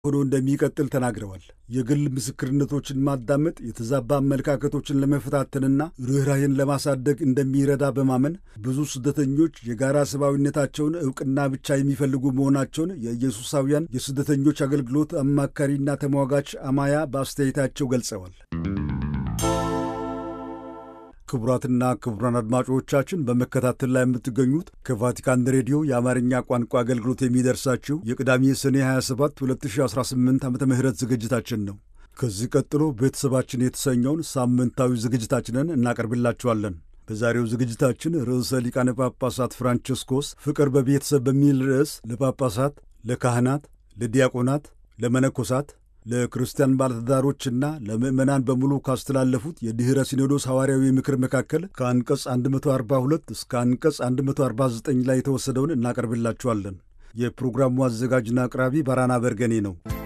ሆኖ እንደሚቀጥል ተናግረዋል። የግል ምስክርነቶችን ማዳመጥ የተዛባ አመለካከቶችን ለመፈታተንና ርኅራኄን ለማሳደግ እንደሚረዳ በማመን ብዙ ስደተኞች የጋራ ሰብአዊነታቸውን ዕውቅና ብቻ የሚፈልጉ መሆናቸውን የኢየሱሳውያን የስደተኞች አገልግሎት አማካሪና ተሟጋች አማያ በአስተያየታቸው ገልጸዋል። ክቡራትና ክቡራን አድማጮቻችን በመከታተል ላይ የምትገኙት ከቫቲካን ሬዲዮ የአማርኛ ቋንቋ አገልግሎት የሚደርሳችሁ የቅዳሜ ሰኔ 27 2018 ዓ ም ዝግጅታችን ነው። ከዚህ ቀጥሎ ቤተሰባችን የተሰኘውን ሳምንታዊ ዝግጅታችንን እናቀርብላችኋለን። በዛሬው ዝግጅታችን ርዕሰ ሊቃነ ጳጳሳት ፍራንቸስኮስ ፍቅር በቤተሰብ በሚል ርዕስ ለጳጳሳት፣ ለካህናት፣ ለዲያቆናት፣ ለመነኮሳት ለክርስቲያን ባለትዳሮችና ለምዕመናን በሙሉ ካስተላለፉት የድኅረ ሲኖዶስ ሐዋርያዊ ምክር መካከል ከአንቀጽ 142 እስከ አንቀጽ 149 ላይ የተወሰደውን እናቀርብላችኋለን። የፕሮግራሙ አዘጋጅና አቅራቢ ባራና በርገኔ ነው።